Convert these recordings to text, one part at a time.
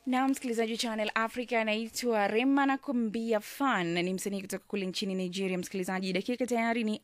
na msikilizaji wa Channel Africa anaitwa Rema na kumbia fan, ni msanii kutoka kule nchini Nigeria. Msikilizaji, dakika tayari ni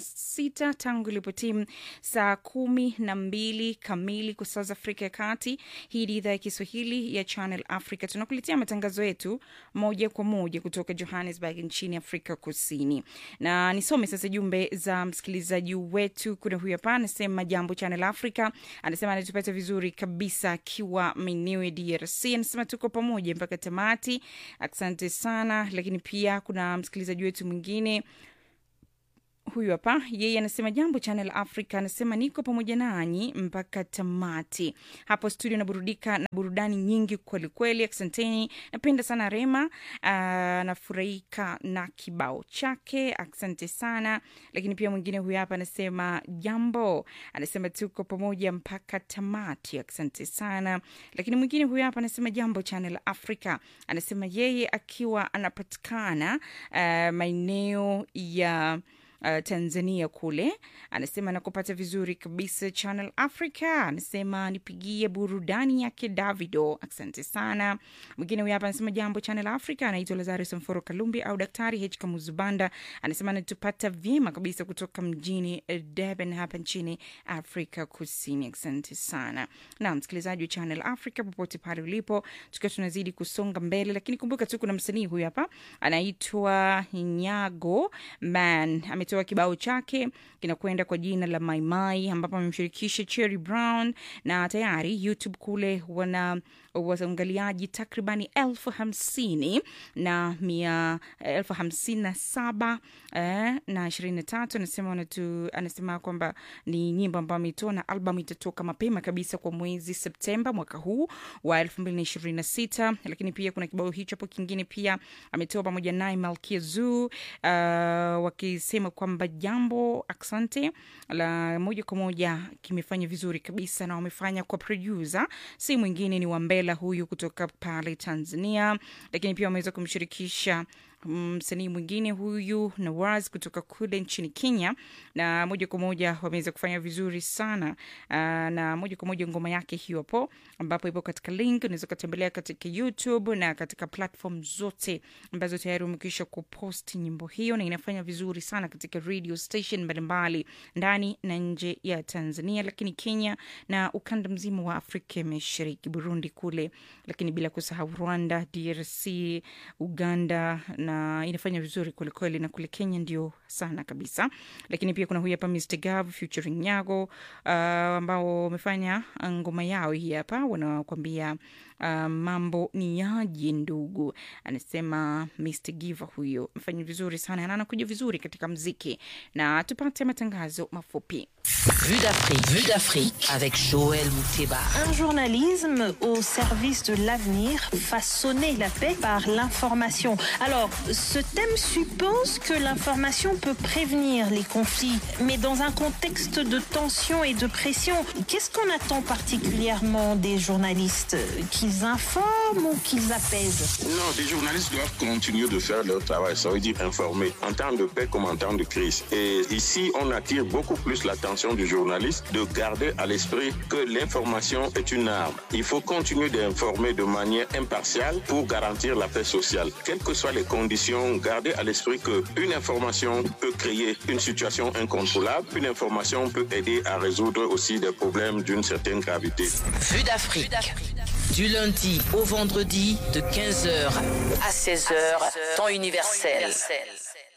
46 tangu ilipotimu saa kumi na mbili kamili kwa saa za Afrika ya Kati. Hii ni idhaa ya Kiswahili ya Channel Africa, tunakuletea matangazo yetu moja kwa moja kutoka Johannesburg nchini Afrika Kusini, na nisome sasa jumbe za msikilizaji wetu. Kuna huyu hapa anasema, jambo Channel Africa, anasema anatupata vizuri kabisa akiwa maeneo ya DRC anasema tuko pamoja mpaka tamati, asante sana. Lakini pia kuna msikilizaji wetu mwingine huyu hapa, yeye anasema jambo Channel Africa, anasema niko pamoja nanyi mpaka tamati hapo studio, naburudika na burudani nyingi kwelikweli, asanteni. Napenda sana Rema, anafurahika na kibao chake, asante sana. Lakini pia mwingine huyu hapa anasema jambo, anasema tuko pamoja mpaka tamati, asante sana. Lakini mwingine huyu hapa anasema jambo Channel Africa, anasema yeye akiwa anapatikana uh, maeneo ya Uh, Tanzania kule, anasema nakupata vizuri kabisa Channel Africa. Anasema nipigie burudani yake Davido, asante sana. Mwingine huyu hapa anasema jambo Channel Africa, anaitwa Lazarus Mforo Kalumbi au Daktari H Kamuzubanda, anasema anatupata vyema kabisa kutoka mjini Durban hapa nchini Afrika Kusini, asante sana. Na msikilizaji wa Channel Africa popote pale ulipo, tukiwa tunazidi kusonga mbele, lakini kumbuka tu kuna msanii huyu hapa anaitwa Nyago Man ametoa kibao chake kinakwenda kwa jina la Maimai, ambapo amemshirikisha Cherry Brown na tayari YouTube kule wana waangaliaji takribani elfu hamsini na mia elfu hamsini na saba eh, na ishirini na tatu anasema wanatu, anasema kwamba ni nyimbo ambayo ameitoa na albamu itatoka mapema kabisa kwa mwezi Septemba mwaka huu wa elfu mbili na ishirini na sita lakini pia kuna kibao hicho hapo kingine pia ametoa pamoja naye Malkia Zoo uh, wakisema kwamba jambo asante la moja kwa moja kimefanya vizuri kabisa na wamefanya kwa producer si mwingine ni Wambela huyu kutoka pale Tanzania, lakini pia wameweza kumshirikisha msanii um, mwingine huyu Nawaz kutoka kule nchini Kenya, na moja kwa moja wameweza kufanya vizuri sana uh, na moja kwa moja ngoma yake hiyo hapo, ambapo ipo katika link, unaweza ukatembelea katika YouTube na katika platform zote ambazo tayari wamekwisha kuposti nyimbo hiyo, na inafanya vizuri sana katika radio station mbalimbali ndani na nje ya Tanzania, lakini Kenya na ukanda mzima wa Afrika ya Mashariki, Burundi kule, lakini bila kusahau Rwanda, DRC, Uganda na inafanya vizuri kwelikweli, na kule Kenya ndio sana kabisa. Lakini pia kuna huyu hapa Mr Gav featuring Nyago uh, ambao wamefanya ngoma yao hii hapa, wanakwambia uh, mambo ni yaje ndugu, anasema Mr Giva huyo amefanya vizuri sana na anakuja vizuri katika mziki, na tupate matangazo mafupi. Vue d'Afrique, Vue d'Afrique avec Joël Mouteba. Un journalisme au service de l'avenir, façonner la paix par l'information. Alors, ce thème suppose que l'information peut prévenir les conflits, mais dans un contexte de tension et de pression, qu'est-ce qu'on attend particulièrement des journalistes Qu'ils informent ou qu'ils apaisent Non, les journalistes doivent continuer de faire leur travail, ça veut dire informer, en temps de paix comme en temps de crise. Et ici, on attire beaucoup plus l'attention du journaliste de garder à l'esprit que l'information est une arme. Il faut continuer d'informer de manière impartiale pour garantir la paix sociale. Quelles que soient les conditions, garder à l'esprit qu'une information peut créer une situation incontrôlable. Une information peut aider à résoudre aussi des problèmes d'une certaine gravité. Vue d'Afrique. Du lundi au vendredi de 15h à 16h, temps universel.